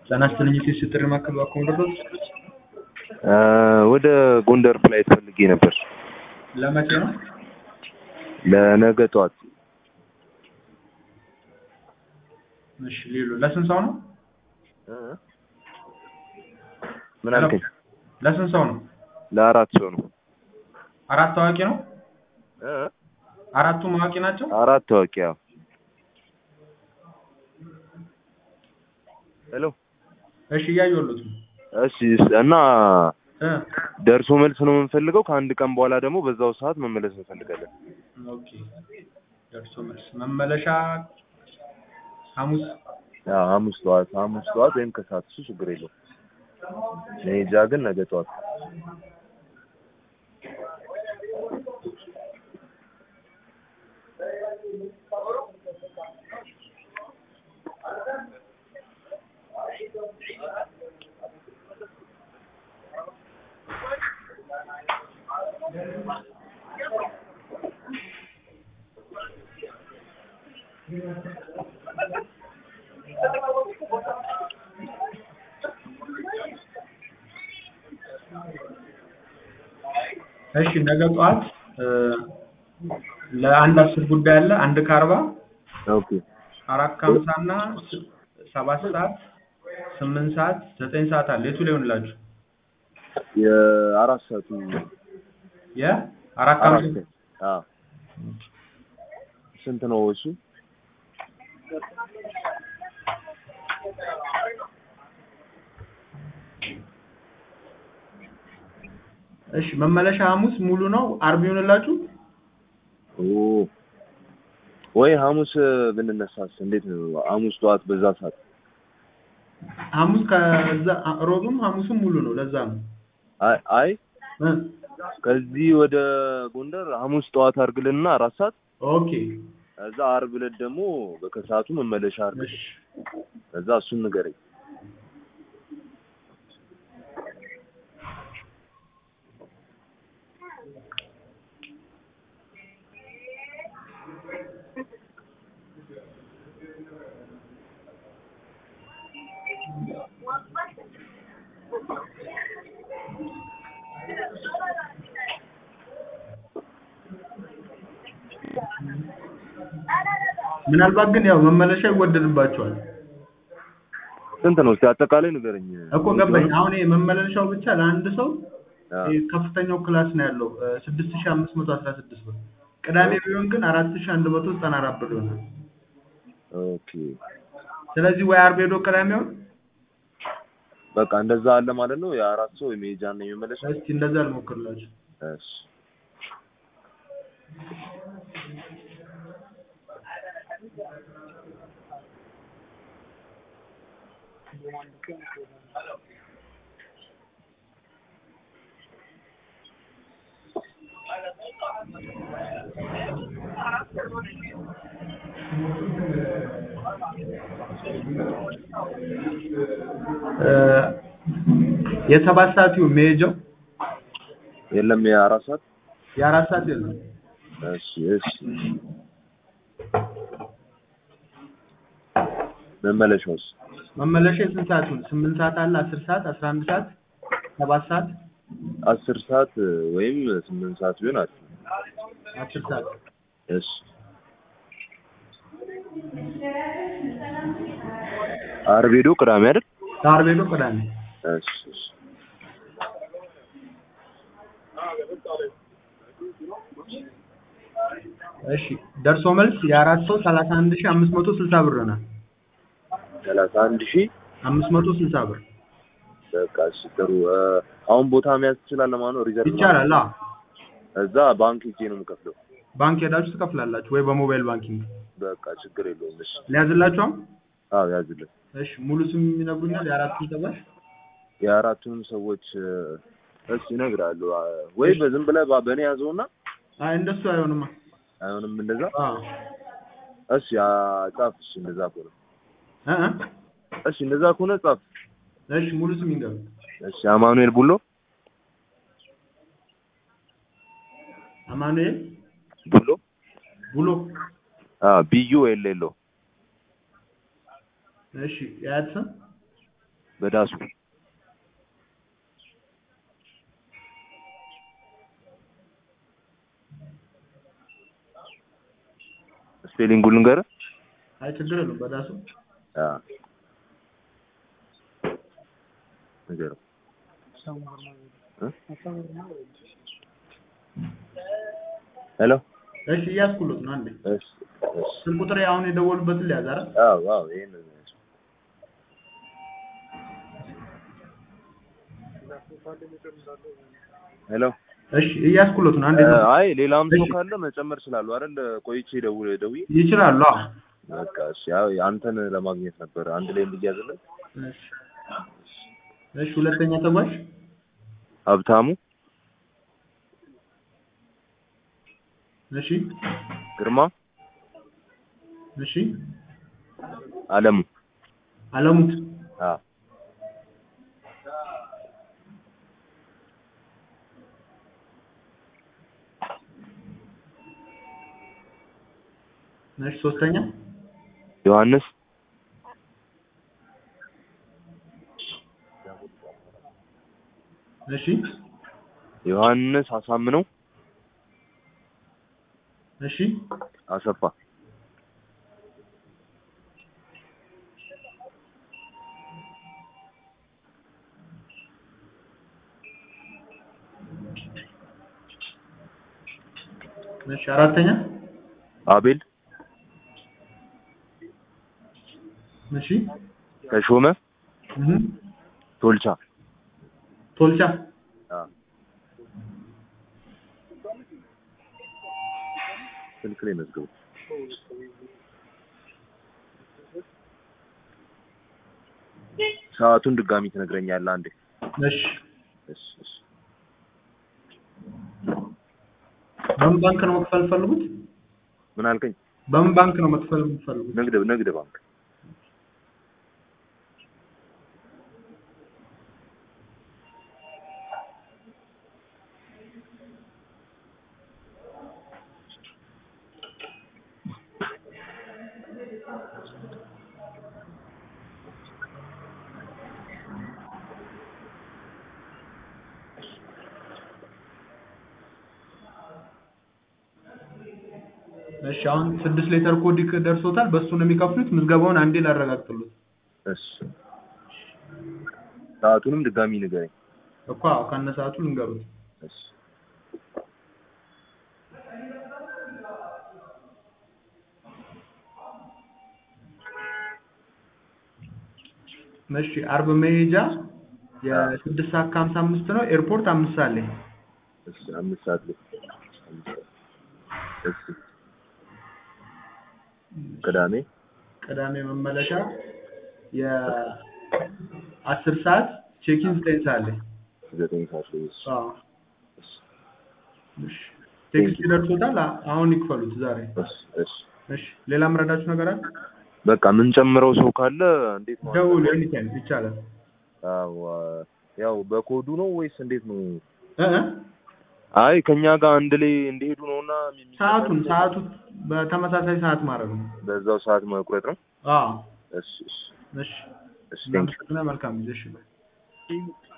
ጤና ይስጥልኝ የቴስ ጥሪ ማዕከል ባኮ ደረስ ወደ ጎንደር ፍላይት ፈልጌ ነበር ለመቼ ነው? ለነገ ጠዋት። እሺ ሌሎ ለስንት ሰው ነው? ምን አልከኝ? ለስንት ሰው ነው? ለአራት ሰው ነው። አራት ታዋቂ ነው? እ? አራቱም አዋቂ ናቸው? አራት ታዋቂ። ያው ሄሎ። እሺ እያየሁለት ነው። እሺ እና እ ደርሶ መልስ ነው የምንፈልገው። ከአንድ ቀን በኋላ ደግሞ በዛው ሰዓት መመለስ እንፈልጋለን። ኦኬ ደርሶ መልስ መመለሻ ሐሙስ ያው ሐሙስ ጠዋት ሐሙስ ጠዋት ወይም ከሰዓት እሱ ችግር የለውም። መሄጃ ግን ነገ ጠዋት። እሺ ነገ ጠዋት እ ለአንድ አስር ጉዳይ አለ። አንድ ከአርባ ኦኬ አራት ከሀምሳ እና ስ- ሰባት ሰዓት ስምንት ሰዓት ዘጠኝ ሰዓት አለ። የቱ ሊሆንላችሁ? የአራት ሰዓቱ የአራት አራት ከሀምሳ አዎ ስንት ነው እሱ? እሺ መመለሻ ሐሙስ ሙሉ ነው። አርብ ይሆንላችሁ? ኦ ወይ ሐሙስ ብንነሳስ እንዴት ነው? ሐሙስ ጠዋት በዛ ሰዓት ሐሙስ ከዛ ሮብም ሐሙስም ሙሉ ነው። ለዛ ነው አይ አይ እ ከዚህ ወደ ጎንደር ሐሙስ ጠዋት አድርግልንና አራት ሰዓት ኦኬ ከዛ ዓርብ ዕለት ደግሞ በከሰዓቱ መመለሻ አድርግ። እሺ ከዛ እሱን ንገረኝ። ምናልባት ግን ያው መመለሻ ይወደድባቸዋል ስንት ነው እስኪ አጠቃላይ ንገረኝ። እኮ ገባኝ። አሁን ይሄ መመለሻው ብቻ ለአንድ ሰው አዎ። ይሄ ከፍተኛው ክላስ ነው ያለው ስድስት ሺህ አምስት መቶ አስራ ስድስት ብር። ቅዳሜ ቢሆን ግን አራት ሺህ አንድ መቶ ዘጠና አራት ብር ይሆናል። ኦኬ ስለዚህ ወይ ዓርብ ሄዶ ቅዳሜ ይሆን? በቃ እንደዛ አለ ማለት ነው። የአራት ሰው የመሄጃና የመመለሻ እስኪ እንደዛ ልሞክርላችሁ። እሺ እ የሰባት ሰዓት ይሁን መሄጃው የለም የአራት ሰዓት የአራት ሰዓት የለም። እሺ እሺ መመለሻውስ መመለሻ የስንት ሰዓት ይሁን? ስምንት ሰዓት አለ፣ አስር ሰዓት፣ አስራ አንድ ሰዓት፣ ሰባት ሰዓት፣ አስር ሰዓት ወይም ስምንት ሰዓት ቢሆን አሪፍ ነው። አስር ሰዓት እሺ ዓርብ ሄዶ ቅዳሜ አይደል? ከዓርብ ሄዶ ቅዳሜ እሺ እሺ እሺ ደርሶ መልስ የአራት ሰው ሰላሳ አንድ ሺህ አምስት መቶ ስልሳ ብር ነው። ሰላሳ አንድ ሺህ አምስት መቶ ስልሳ ብር በቃ እሺ ጥሩ እ አሁን ቦታ መያዝ ትችላለህ ማለት ነው ሪዘርቭ ይቻላል። አዎ እዛ ባንክ ሄጄ ነው የምከፍለው ባንክ ሄዳችሁ ትከፍላላችሁ ወይ በሞባይል ባንኪንግ በቃ ችግር የለውም እሺ ሊያዝላችሁ። አሁን አዎ ያዝልን እሺ ሙሉ ስም ይነግሩኛል? የአራቱን ተጓዥ የአራቱንም ሰዎች እ እሺ እነግርሃለሁ አ- ወይ በዝም ብለህ ባ- በእኔ ያዘውና አይ እንደሱ አይሆንማ። አይሆንም እንደዛ አዎ እሺ አ- ጻፍ እሺ እንደዛ ከሆነ እ እ እሺ እንደዛ ከሆነ ጻፍ እሺ ሙሉ ስም ይንገሩ። እሺ አማኑኤል ቡሎ አማኑኤል ቡሎ ብሎ አዎ ቢዩ ኤል ኤል ኦ እሺ የአያት ስም በዳሱ ስፔሊንጉ ልንገርህ አይ ችግር የለውም በዳሱ አ ንገረው እ? ሄሎ እሺ እያስኩሎት ነው አንዴ እሺ እሺ ስልክ ቁጥር አሁን የደወሉበትን ሊያዝ አይደል አዎ አዎ ይሄን ነው የሚያዘው። ሄሎ እሺ እያስኩሎት ነው አንዴ እ፣ አይ ሌላም ሰው እሺ። ካለ መጨመር ስላሉ አይደል ቆይቼ ደውል ደውዬ ይችላሉ አዎ በቃ እሺ ያው አንተን ለማግኘት ነበር አንድ ላይ እንዲያዝልን እሺ እሺ ሁለተኛ ተጓዥ ሀብታሙ እሺ ግርማ እሺ አለሙ አለሙ አ እሺ ሶስተኛ ዮሐንስ እሺ ዮሐንስ አሳምነው እሺ አሰፋ እሺ አራተኛ አቤል እሺ ተሾመ እህ ቶልቻ ቶልቻ አ ስልክ ላይ መዝገቡ ሰዓቱን ድጋሚ ትነግረኛለህ አንዴ እሺ እሺ እሺ በምን ባንክ ነው መክፈል የምትፈልጉት ምን አልከኝ በምን ባንክ ነው መክፈል የምትፈልጉት ንግድ ንግድ ባንክ እሺ አሁን ስድስት ሌተር ኮድ ደርሶታል በሱ ነው የሚከፍሉት ምዝገባውን አንዴ ላረጋግጥሉት እሺ ሰዓቱንም ድጋሚ ንገረኝ እኮ አዎ ከነ ሰዓቱ ልንገሩት እሺ እሺ አርብ መሄጃ የስድስት ሰዓት ከሀምሳ አምስት ነው ኤርፖርት አምስት ሰዓት ላይ እሺ አምስት ሰዓት ላይ አምስት ሰዓት እሺ ቅዳሜ ቅዳሜ መመለሻ የአስር ሰዓት ቼኪን ዘጠኝ ሰዓት ላይ ዘጠኝ ሰዓት ላይ እሺ አዎ እሺ ቴክስት ይደርሶታል አ- አሁን ይክፈሉት ዛሬ እሺ እሺ እሺ ሌላ ምረዳችሁ ነገር አለ በቃ የምንጨምረው ሰው ካለ እንዴት ነው ደውል ኤኒታይም ይቻላል አዎ ያው በኮዱ ነው ወይስ እንዴት ነው እ እ አይ ከኛ ጋር አንድ ላይ እንዲሄዱ ነውና የሚ- ሰዓቱን ሰዓቱ በተመሳሳይ ሰዓት ማድረግ ነው በዛው ሰዓት መቁረጥ ነው አዎ እሺ እሺ እሺ እሺ ቴንክ እናመሰግናለን መልካም ጊዜ እሺ ባይ